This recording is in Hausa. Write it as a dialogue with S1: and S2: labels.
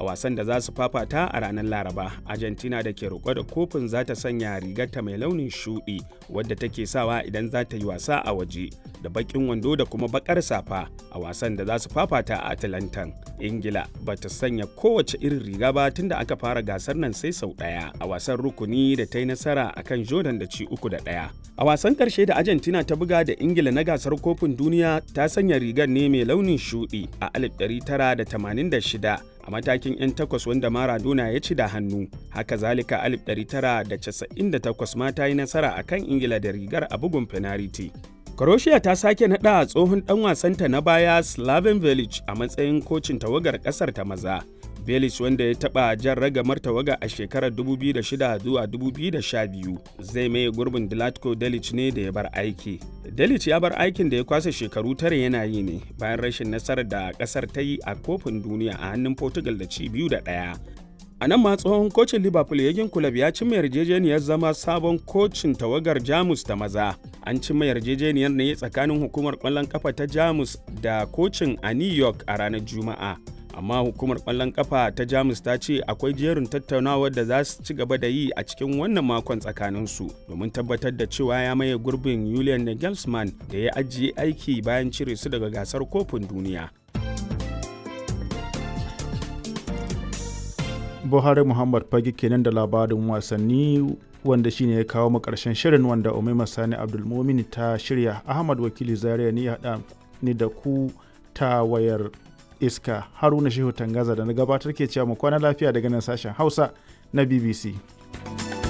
S1: a wasan da za su fafata a ranar laraba argentina da ke roƙo da kofin za ta sanya rigarta mai launin shuɗi wadda take sawa idan za ta yi wasa a waje da baƙin wando da kuma baƙar safa a wasan da za su fafata a atlantan ingila ba ta sanya kowace irin riga ba tun da aka fara gasar nan sai sau ɗaya a wasan rukuni da ta yi nasara akan jordan da ci uku da ɗaya a wasan ƙarshe da argentina ta buga da ingila na gasar kofin duniya ta sanya rigar ne mai launin shuɗi a 1986 a matakin 'yan takwas wanda Maradona ya ci da hannu haka zalika 1998 ma ta yi nasara a kan ingila da rigar a bugun fenariti Croatia ta sake naɗa tsohon ɗan wasanta na baya Slaven Velic a matsayin kocin tawagar ƙasar ta maza. Velic wanda ya taɓa jan ragamar tawaga a shekarar 2006 zuwa 2012 zai maye gurbin Dilatko Delic ne da ya bar aiki. Delic ya bar aikin da ya kwasa shekaru tare yana yi ne bayan rashin nasarar da ƙasar ta yi a kofin duniya a hannun Portugal da ci biyu da ɗaya. A nan ma tsohon kocin Liverpool Yagin Kulab ya cimma yarjejeniyar zama sabon kocin tawagar Jamus ta maza. An cimma yarjejeniyar ne tsakanin hukumar ƙwallon ƙafa ta Jamus da kocin a New York a ranar Juma'a. Amma hukumar ƙwallon ƙafa ta Jamus ta ce akwai jerin tattaunawar da za su ci gaba da yi a cikin wannan makon tsakaninsu domin tabbatar da cewa ya maye gurbin Julian Nagelsmann da ya ajiye aiki bayan cire su daga gasar kofin duniya.
S2: buhari muhammad fage kenan da labarin wasanni wanda shine ya kawo mu karshen shirin wanda umaima sani abdulmumin ta shirya ahmad wakili zaria ne ya haɗa ni da ku ta wayar iska haruna shehu tangaza da na gabatar ke cewa mu kwana lafiya daga nan sashen hausa na bbc